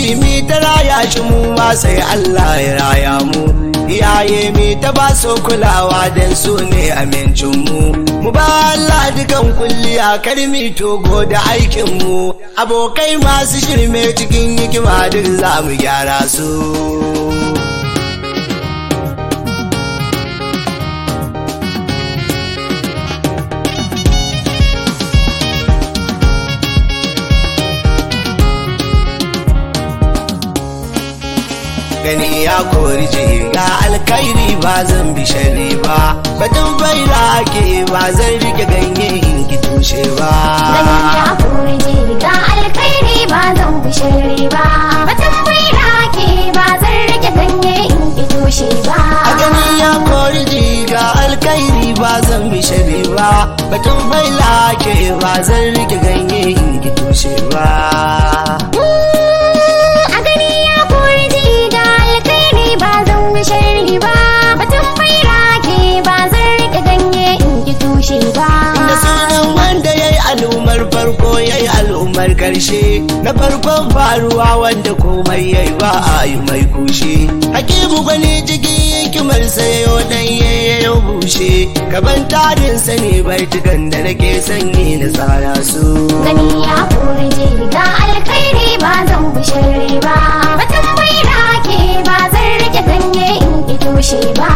mi ta raya shi mu ma sai Allah ya raya mu iyaye mi ta ba su kulawa dan su ne amincin mu mu ba Allah dukan kulliya karmi togo da aikin mu abokai masu shirme cikin hikima duk za mu gyara su gani ya kori ga alkairi ba zan bi shari ba batun baira ake ba zan rike ganye in ki tushe ba Gani ya kori ga alkhairi ba zan bi sharri ba. Batun baira ke ba zan rike ganye in ki tushe ba. a gani ya kori ga alkairi ba zan bi shari ba batun baira ake ba zan rike ganye in ki tushe ba A gani ya kori ga alkhairi ba zan bi sharri ba. Batun baira ke ba zan rike ganye in ki tushe ba. da sunan wanda ya yi al'ummar farko ya yi al'ummar karshe na farkon faruwa wanda komai ya yi ba a yi mai kushe hakimu gwani cikin hikimar sayo dan ya bushe gaban tarin sani baitukan da nake sanyi na tsara su Gani ya kori ga alkhairi ba zan bi sharri ba. Batun baira ke ba zan rike ganye in ki tushe ba.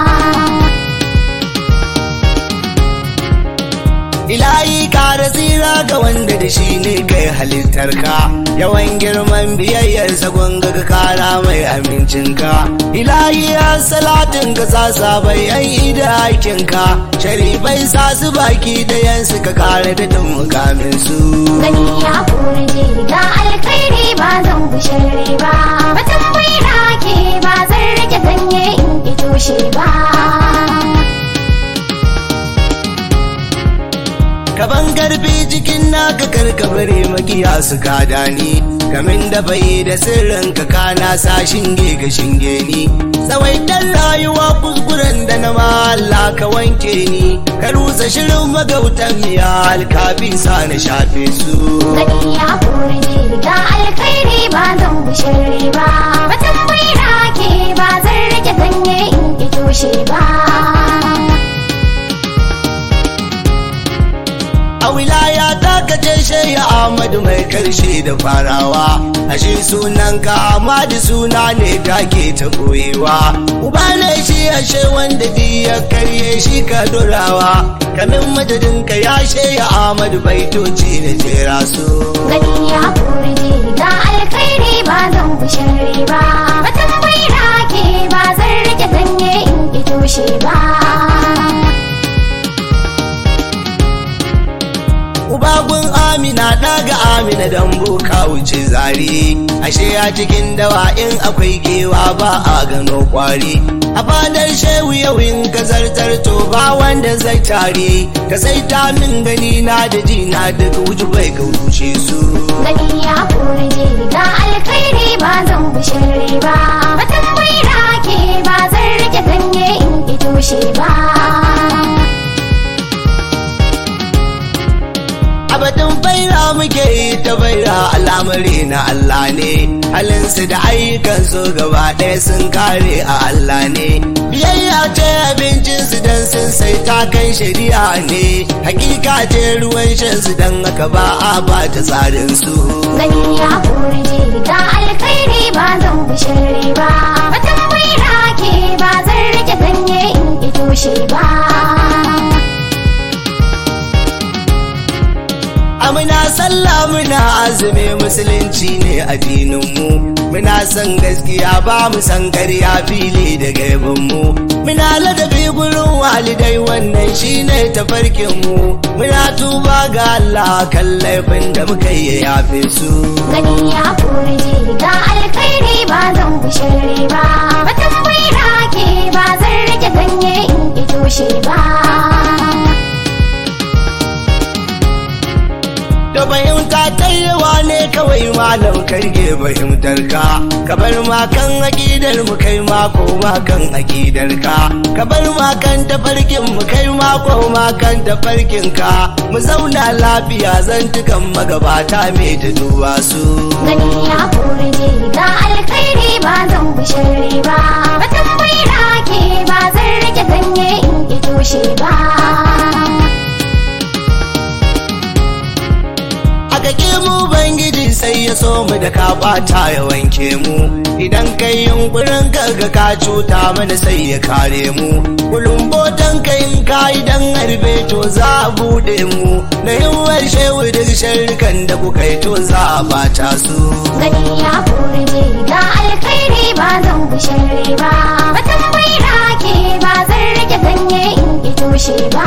ilahi kara tsira ga wanda da shi ne kai halittar ka yawan girman biyayyarsa gwanga ka kara mai amincinka ilahi ya salatin ka sa bai yan da aikin ka sharifai sa su baki da yansu ka kara da tun mukamin su Gani ya kori ga alkhairi ba zan bi sharri ba. Batun baira ke ba zan rike ganye in ki tushe ba. kaban garbi jikin naka karkabare makiya su kada ni kamin da bai da sirrin ka kana sa shinge ga shinge ni tsawaitar rayuwa kuskuren da na Allah ka wanke ni ka rusa shirin magautan miya alkafi sa na shafe su Gani ya kori ga alkhairi ba zan bi sharri ba. Batun baira ke ba zan rike ganye in ki tushe ba. a wilaya ta kace shaya Ahmadu mai karshe da farawa ashe sunan ka Ahmadu suna ne take ta koyewa uba ne shi ashe wanda di ya karye shi ka dorawa kamin madadin ka ya shaya Ahmadu baitoci na jera su Gani ya kori ga alkhairi ba zan bi sharri ba. Batun baira ke ba zan rike ganye in ki tushe ba. Ubagun Amina daga Amina dan boka wuce zari ashe a cikin dawa in akwai gewa ba a gano kwari a fadar shehu yau in ka zartar to ba wanda zai tare ka sai ta min gani na da ji na daga wuju bai ka wuce su Gani ya kori ga alkhairi ba zan bi sharri ba. Batun baira ke ba zan rike ganye in ki tushe ba. abadan baira muke yi ta baira al'amari na Allah ne halinsu da ayyukansu gaba ɗaya sun kare a Allah ne biyayya ce abincinsu don sun sai takan shari'a ne hakika ce ruwan shansu don haka ba a ba ta tsarin su Gani ya kori ga alkhairi ba zan bi sharri ba. Batun baira ke ba zan rike ganye in ki tushe ba. Amina sallah muna azumi musulunci ne addininmu muna son gaskiya ba mu san karya fili da gaibinmu muna ladabi gurin walidai wannan shine tafarkinmu muna tuba ga Allah kan laifin da muka yi yafe su Gani ya kori ga alkhairi ba zan bi sharri ba. Batun baira ke ba zan rike ganye in ki tushe ba. da fahimta yawa ne kawai malam karge fahimtar ka ka bar ma kan akidar mu kai ma ko ma kan akidar ka ka bar ma kan tafarkin mu kai ma ko ma kan tafarkin ka mu zauna lafiya zantukan magabata me ta duba su gani ya kore ga alkhairi ba zan bi sharri ba batun bai rake ba zan rike ganye in ki toshe ba aka ke mu bangiji sai ya so mu da ka bata ya wanke mu idan kai yunkurin kaga ka cuta mana sai ya kare mu kulumbotan kai in ka idan harbe to za a bude mu na yiwuwar shehu duk sharrikan da kuka yi to za a bata su gani ya kore ga alkhairi ba zan bi sharri ba batun bai rake ba zan rike ganye in ki toshe ba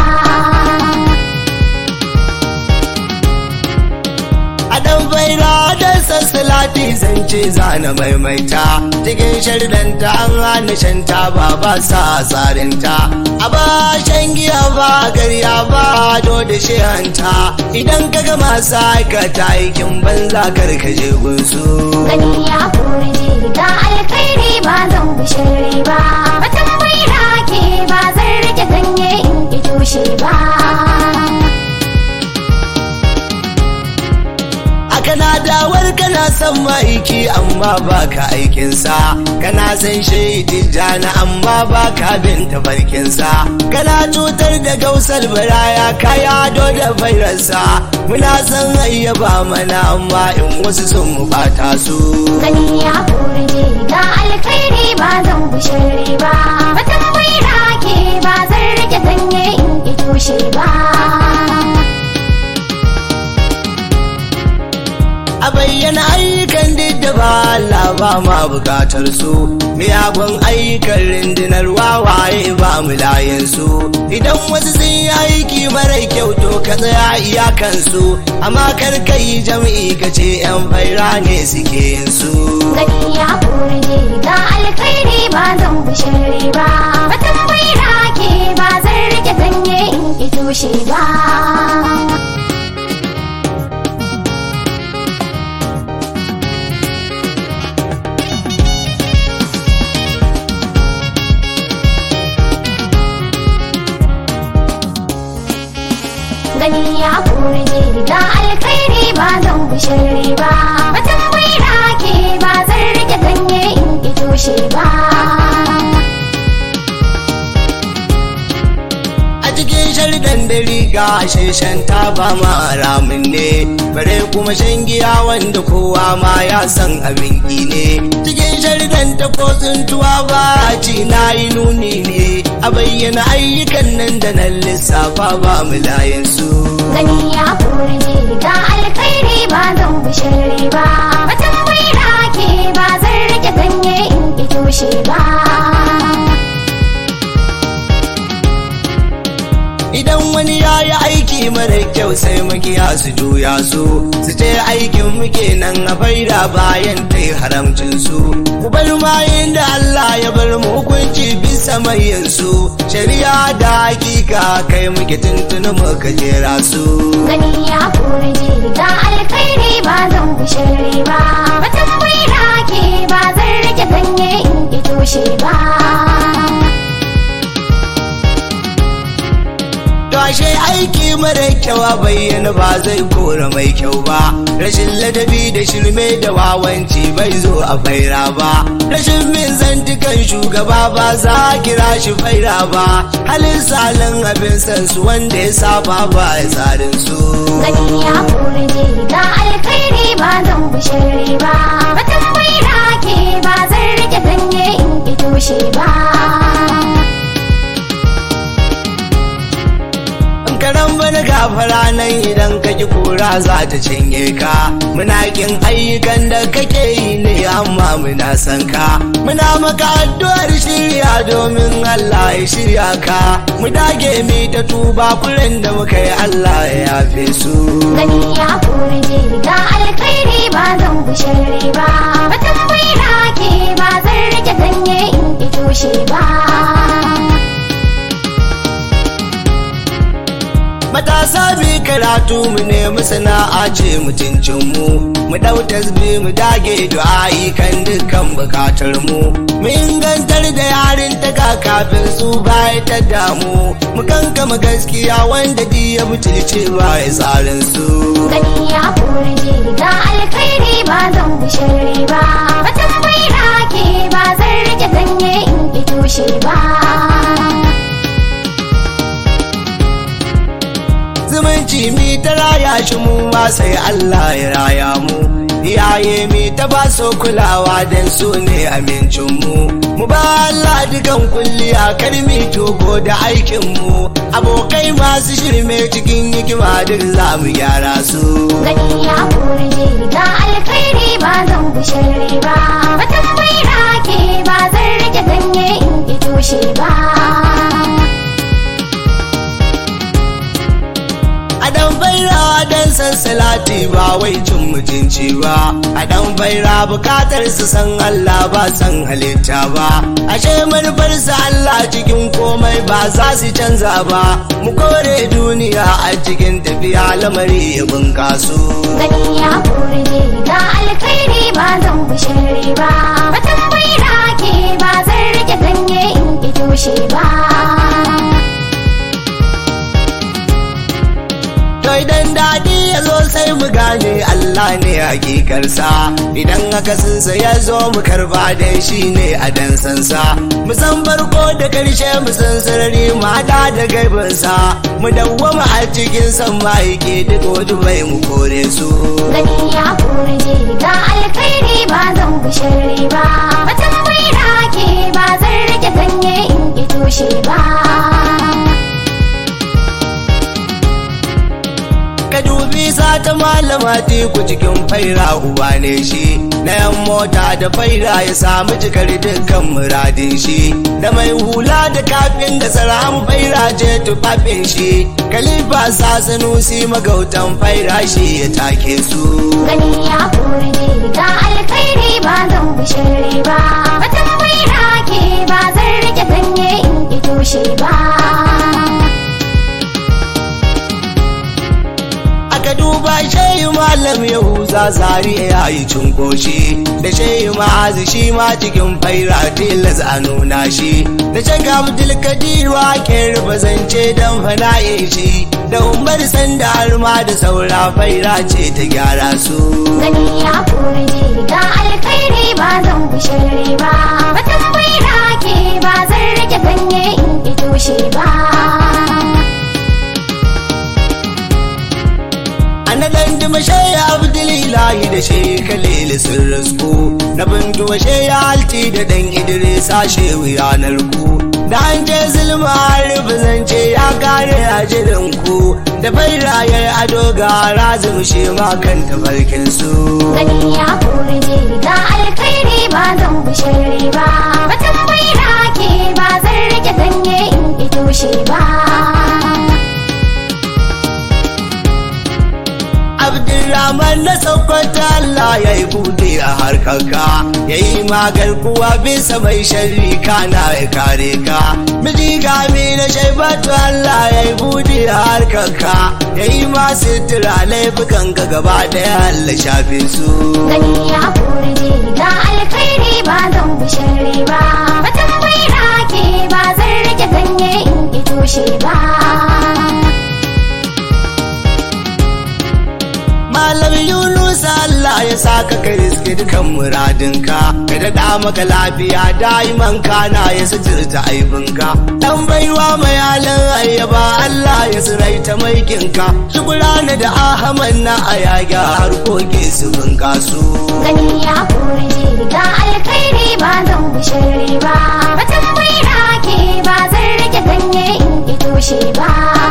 a dan baira da sassalati zance zana maimaita cikin shardanta an hana shanta ba ba sa tsarinta a ba shan giya ba garya ba do da shehanta idan ka ga masu aikata aikin banza karkaje gunsu gani ya kore ga alkhairi ba zan bi sharri ba batun bai rake ba zan rike ganye in ki toshe ba kana dawar kana son ma'aiki amma ba ka aikinsa kana san shaidi jana amma ba ka bin tafarkinsa kana cutar da gausar baraya ka yado da fairarsa muna san ayyaba mana amma in wasu sun mu bata su gani ya kore ga alkhairi ba zan bi sharri ba batun bai rake ba zan rike ganye in ki toshe ba a bayyana ayyukan duk da ba Allah ba ma bukatar su miyagun ayyukan rundunar wawaye ba mu layin su idan wasu sun yi aiki mara kyau to ka tsaya iyakan su amma kar ka yi jam'i ka ce yan faira ne suke yin su gani ya kore ga alkhairi ba zan bi sharri ba batun bai rake ba zan rike ganye in ki toshe ba gani ya kore ga alkhairi ba zan bi sharri ba batun bai rake ba zan rike ganye in ki toshe ba a cikin shardan da riga sheshen ta ba ma ramin ne bare kuma shan giya wanda kowa ma ya san abin ki ne cikin shardan ta ko tsuntuwa ba ci na yi nuni ne a bayyana ayyukan nan da nan lissafa ba mu layin su gani ya kore ga alkhairi ba zan bi sharri ba batun bai rake ba zan rike ganye in ki toshe ba idan wani ya yi aiki mara kyau sai makiya su juya su su ce aikin muke nan a faida bayan ta yi haramcin su ku bar mayin da Allah ya bar mu hukunci bisa mayin su shari'a da hakika kai muke tuntuni muka jera su gani ya kore ga alkhairi ba zan bi sharri ba batun bai rake ba zan rike ganye in ki toshe ba To ashe aiki mara kyau bayyana ba zai kora mai kyau ba rashin ladabi da shirme da wawanci bai zo a faira ba rashin min zantukan shugaba ba za a kira shi faira ba halin salin abin san su wanda ya saba ba ya tsarin su gani ya kore ga alkhairi ba zan bi sharri ba batun bai rake ba zan rike ganye in ki toshe ba karan bani gafara nan idan ka ki kura za ta cinye ka muna kin ayyukan da kake yi ne amma muna san ka muna maka addu'ar shirya domin Allah ya shirya ka mu dage mi ta tuba kuren da muka yi Allah ya yafe su gani ya kore ga alkhairi ba zan bi sharri ba batun bai rake ba zan rike ganye in ki toshe ba matasa bi karatu mu nemi sana'a kwace mutuncin mu mu dau tasbi mu dage du'a'i kan dukkan bukatar mu mu ingantar da yarin ta kafin su baya ta damu mu kankama gaskiya wanda di ya butulce ba ya tsarin su gani ya kore ga alkhairi ba zan bushe ba watan bai rake ba zan rike ganye in ki toshe ba zumunci mi ta raya shi mu ma sai Allah ya raya mu iyaye mi ta ba so kulawa dan su ne amincin mu mu ba Allah dukan kulliya kar mi togo da aikin mu abokai masu shirme cikin hikima duk za mu gyara su gani ya kore ga alkhairi ba zan bushe ba watan bai rake ba zan rike ganye in ki toshe ba a dan baira dan san salati ba wai cin mutunci ba a dan baira bukatar su san Allah ba san halitta ba ashe manufar su Allah cikin komai ba za su canza ba mu kore duniya a cikin tafiya lamari ya bunkasu gani ya kore ga alkhairi ba zan bushe ba watan bai rake ba zan rike ganye in ki toshe ba To idan daɗi ya zo sai mu gane Allah ne hakikarsa idan aka sinsa ya zo mu karba da shi ne a dansansa mu san farko da karshe mu san sarari mu haɗa da gaibinsa mu dawwama a cikin san ma'aike duk wani bai mu kore su. gani ya kore ga alkhairi ba zan bushe ba watan bai rake ba zan rike ganye in ki toshe ba ka dubi sata malama teku cikin faira uba ne shi na yan mota da faira ya samu jikar dukkan muradin shi da mai hula da kafin da saram faira je tufafin shi kalifa sa sanusi magautan faira shi ya take su gani ya kore ga alkhairi ba zan bushe ba watan bai rake ba zan rike ganye in ki toshe ba aka duba shehu malam yahuza zari ya yi cunkoshi da shehu ma'azi shi ma cikin faira tilas a nuna shi da shaka abdulkadir ke rufe zance don fana'i shi da umar sanda har ma da saura faira ce ta gyara su gani ya kore ga alkhairi ba zan bushe ba watan bai rake ba zan rike ganye in ki toshe ba na dan dima shaya abdulilahi da shehu khalil sun rasku na bintu wa shehu alti da dan idrisa shehu yanar ku da an je zulma rufe zance ya kare a jirin ku da bairayar ado ga razum shi ma kan tafarkin su gani ya kore ga alkhairi ba zan bushe ba watan bai rake ba zan rike ganye in ki toshe ba Abdulrahman na Sokoto Allah ya yi bude a harkarka ya yi magar kuwa bisa mai sharri kana ya kare ka miji gami na shaibatu Allah ya yi bude a harkarka ya yi masu tura laifukan ka gaba daya Allah shafe su gani ya kore ga alkhairi ba zan bushe ba watan bai rake ba zan rike ganye in ki toshe ba Malam Yunus Allah ya saka ka riske dukan muradinka ka daɗa maka lafiya daiman kana ya suturta aibinka dan baiwa mai halin ayyaba Allah ya siraita maikinka shukurana da Ahmad na ayaga harkoki su bunkasu gani ya kore ga alkhairi ba zan bushe ba watan bai rake ba zan rike ganye in ki toshe ba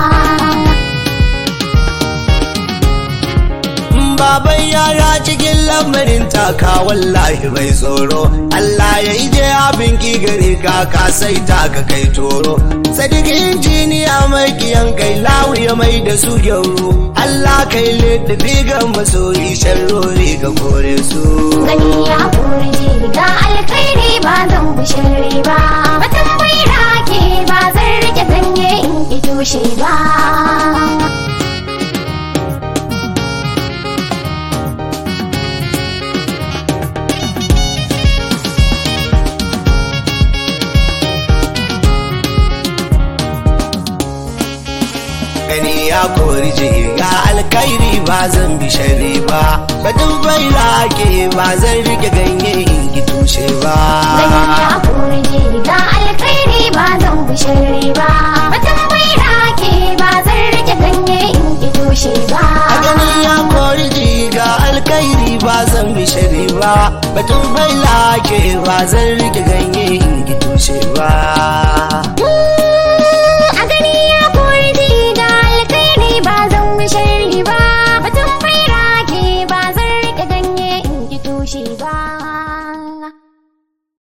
baban yara cikin lamarin taka wallahi mai tsoro Allah ya ije abin ki gare ka ka sai ta ka kai toro sadiq injiniya mai kiyan kai lawiya mai da su gyauro Allah kai littafi ga masoyi sharrori ga kore su gani ya kore ga alkhairi ba zan bushe ba watan bai rake ba zan rike ganye in ki toshe ba ya kori ga alkairi ba zan bi shari ba batun bai rake ba zan rike ganye in ki tushe ba Gani ya kore ga alkhairi ba zan bishare ba. Batun bai rake ba zan rike ganye in ki tushe ba. a ganin ya kori ga alkairi ba zan bi shari ba batun bai rake ba zan rike ganye in ki tushe ba